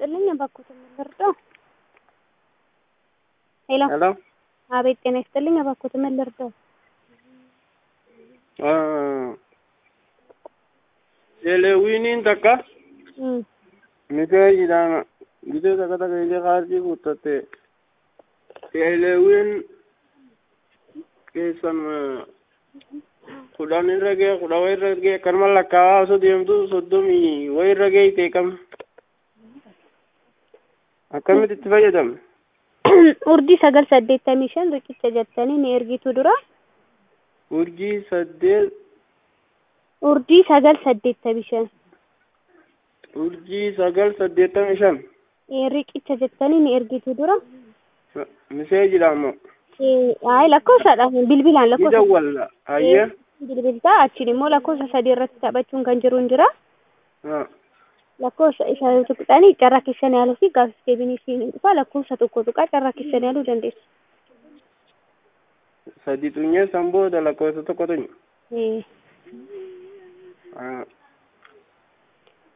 ይስጥልኝ እባክዎት ልርዳው? ሄሎ ሄሎ አቤት ጤና ይስጥልኝ እባክዎት ምን ልርዳው? Eleewwiiniin takka እም miteejiidhaan gitee takka takka illee kaardii guuttatte eleewwiin keessan kudhan irra ga'e kudha wayi irra ga'e akkanuma lakkaawaa osoo deemtu soddomii wayi irra ga'e kam akkamitti itti fayyadamna? urjii sagal saddeettamii shan riqicha jettanii ni ergitu dura Urjii saddeet urjii sagal saddeettamii shan urjii sagal saddeettamii shan Eh, riqicha jettanii ni ergitu dura miseejiidhaan moo ay lakkoofsadha bilbilaan ni lakkoofsa dawwalla hayyee bilbiltaa achiin immoo lakkoofsa sadii irratti taphachuun kan jiru hin jira haa lakkoofsa isa tuqxanii carraa keessan yaaluu fi gaafis deebiin isiin hin dhufa lakkoofsa tokko tuqaa carraa keessan yaaluu dandeessu. sadi xunyee san booda lakkoofsa tokko tunya Eh, haa